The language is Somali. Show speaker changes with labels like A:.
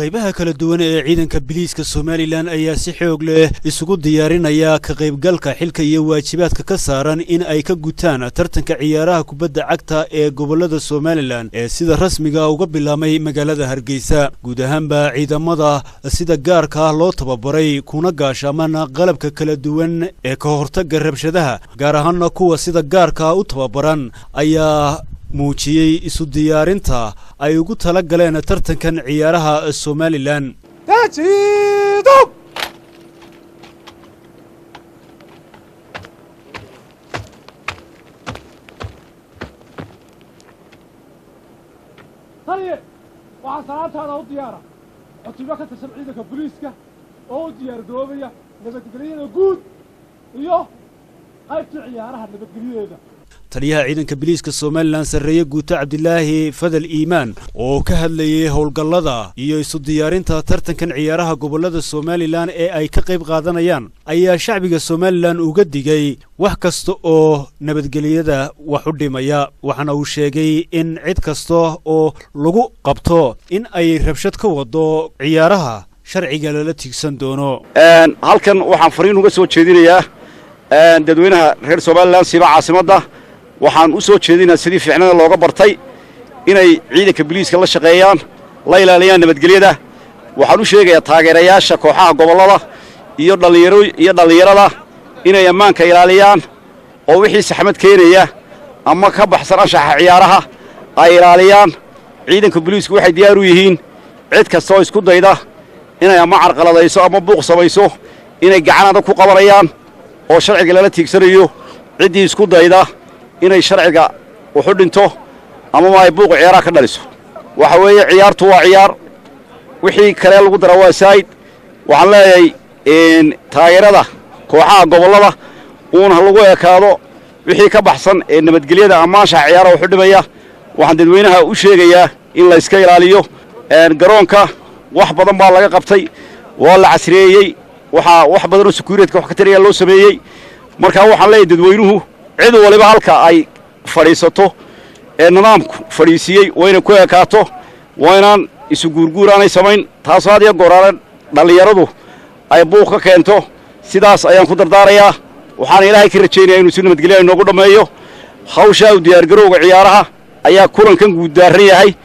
A: qaybaha kala duwan ee ciidanka biliiska somalilan ayaa si xoog leh isugu diyaarinaya ka qaybgalka xilka iyo waajibaadka ka saaran in ay ka gutaan tartanka ciyaaraha kubadda cagta ee gobollada somalilan ee sida rasmiga uga bilaabmay magaalada hargeysa guud ahaanba ciidamada sida gaarka ah loo tababaray kuna gaashaaman qalabka kala duwan ee ka hortagga rabshadaha gaar ahaana kuwa sida gaarka u tababaran ayaa muujiyey isu diyaarinta ay ugu tala galeen tartankan ciyaaraha somalilan
B: taliye waxaa salaantaada u diyaara cutubyo ka tirsan ciidanka booliiska oo u diyaargaroobaya nabadgelyada guud iyo qaybta ciyaaraha nabadgelyadeeda
A: taliyaha ciidanka biliiska somalilan sarreeye guuto cabdilaahi fadal iimaan oo ka hadlayay howlgallada iyo isu diyaarinta tartankan ciyaaraha gobollada somalilan ee ay ka qayb qaadanayaan ayaa shacbiga somalilan uga digay wax kasta oo nabadgelyada wax u dhimaya waxaana uu sheegay in cid kasta oo lagu qabto in ay rabshad ka wado ciyaaraha sharciga lala tiigsan doono
C: halkan waxaan fariin uga soo jeedinayaa dadweynaha reer somalilan siiba caasimadda waxaan u soo jeedinaa sidii fiicnada looga bartay inay ciidanka biliiska la shaqeeyaan la ilaaliyaan nabadgelyada waxaan u sheegayaa taageerayaasha kooxaha gobollada iyo dhallinyaro iyo dhallinyarada inay ammaanka ilaaliyaan oo wixii saxmad keenaya ama ka baxsan anshaxa ciyaaraha ay ilaaliyaan ciidanka biliisku waxay diyaar u yihiin cid kasta oo isku dayda inay ama carqaladayso ama buuq samayso inay gacan adag ku qabanayaan oo sharciga lala tiigsanayo ciddii isku dayda inay sharciga wuxu dhinto amama ay buuqu ciyaaraha ka dhaliso waxa weeye ciyaartu waa ciyaar wixii kale lagu dara waa saa'id waxaan leeyahay taageerada kooxaha gobollada uun ha lagu ekaado wixii ka baxsan ee nabadgelyada ammaanshaha ciyaaraha wuxu dhimaya waxaan dadweynaha u sheegayaa in la yska ilaaliyo garoonka wax badan baa laga qabtay waa la casriyeeyey waxaa wax badanoo sekuuriyatka wax ka tariyaa loo sameeyey markaa waxaan leeyahay dadweynuhu cid waliba halka ay fadhiisato ee nidaamku fadhiisiiyey waa inay ku ekaato waa inaan isu guurguur aanay samayn taasoo had iyo gooraale dhallinyaradu ay buuq ka keento sidaas ayaan ku dardaarayaa waxaana ilaahay ka rajaynaya inuu si nabadgelya inoogu dhammeeyo hawshaa u diyaargarowga ciyaaraha ayaa kulankan guuddaaran yahay